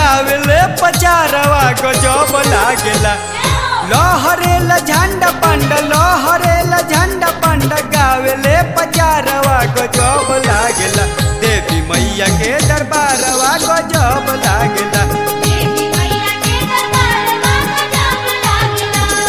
गावेले पचारवा गजब लागेला लहरेला झंडा पंड लहरेला झंडा पंड गावेले पचारवा गजब लागेला देवी मैया के दरबारवा गजब लागेला देवी मैया के दरबारवा गजब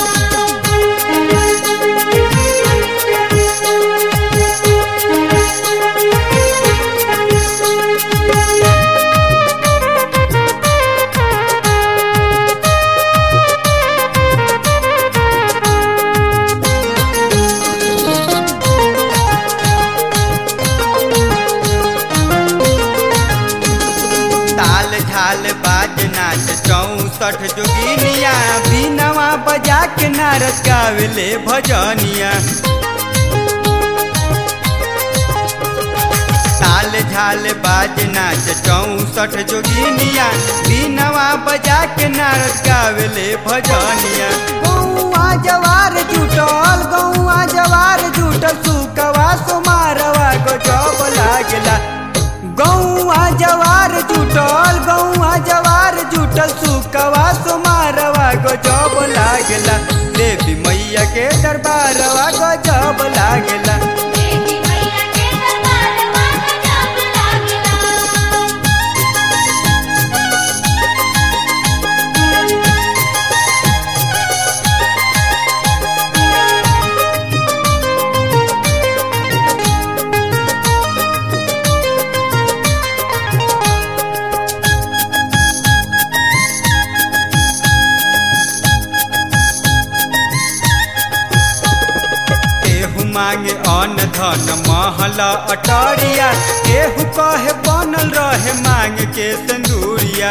ताल झाल बाज नाच चौसठ जोगिनिया बीनवा बजा के नारद गावेले भजनिया ताल झाल बाज नाच चौसठ जोगिनिया बीनवा बजा के नारद गावेले भजनिया गौआ जवार जुटल गौआ जवार जुटल सुकवा सुमारवा गजब लागेला गौआ जवार जुटल गौआ जवार जुटल सुकवा सुमारवा गजब लागेला देवी मैया के दरबारवा गजब लागेला देवी मैया के दरबारवा गजब लागेला केहू मांगे अन्न धन महल अटरिया केहू कहे बनल रहे मांग के सिंदूरिया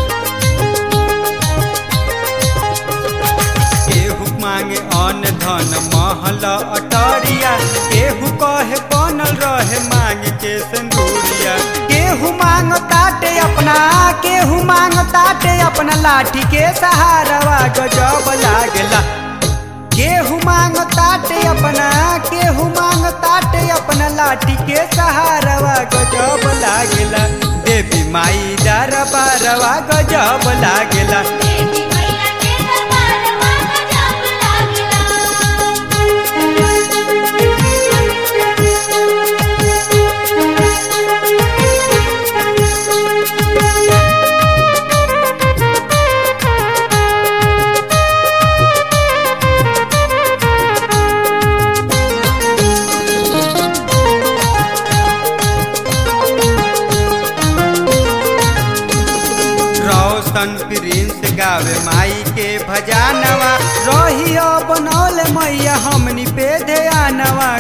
केहू मांगे अन्न धन महल अटरिया केहू कहे बनल रहे मांग के सिंदूरिया केहू मांग ताटे अपना केहू मांग ताटे अपना लाठी के सहारवा गजब लागेला केहू मांग ताटे अपना केहू मांग ताटे अपना लाठी के सहारवा गजब लागेला देवी माई दरबारवा गजब लागेला देवी मैया के दरबारवा गजब लागेला रोशन प्रिंस गावे माई के भजानवा रहियो बनौल मैया हमनी पे ध्यानवा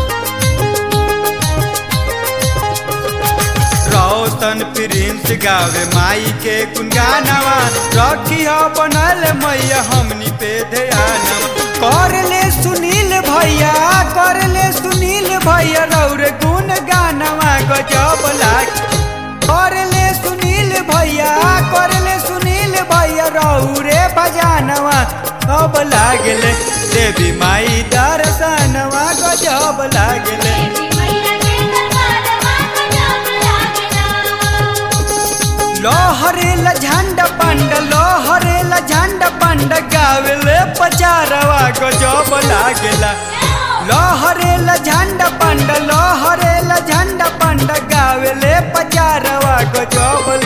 रोशन प्रिंस गावे माई के गुनगानवा रखियो बनल मैया हमनी पे ध्यानवा कर ले सुनील भैया कर ले सुनील भैया रौर गुन गानवा गजब लाग कर ले सुनील भैया कर ले सुनील भैया रौरे भजानवा अब लागले देवी माई दर्शनवा गजब लागले देवी मैया के दरबारवा गजब लागेला लोहरेला झंडा पंड लोहरेला झंडा पंड गावेले पचारवा गजब लागेला लोहरेला झंडा पंड लोहरेला झंडा पंड गावेले पचारवा गजब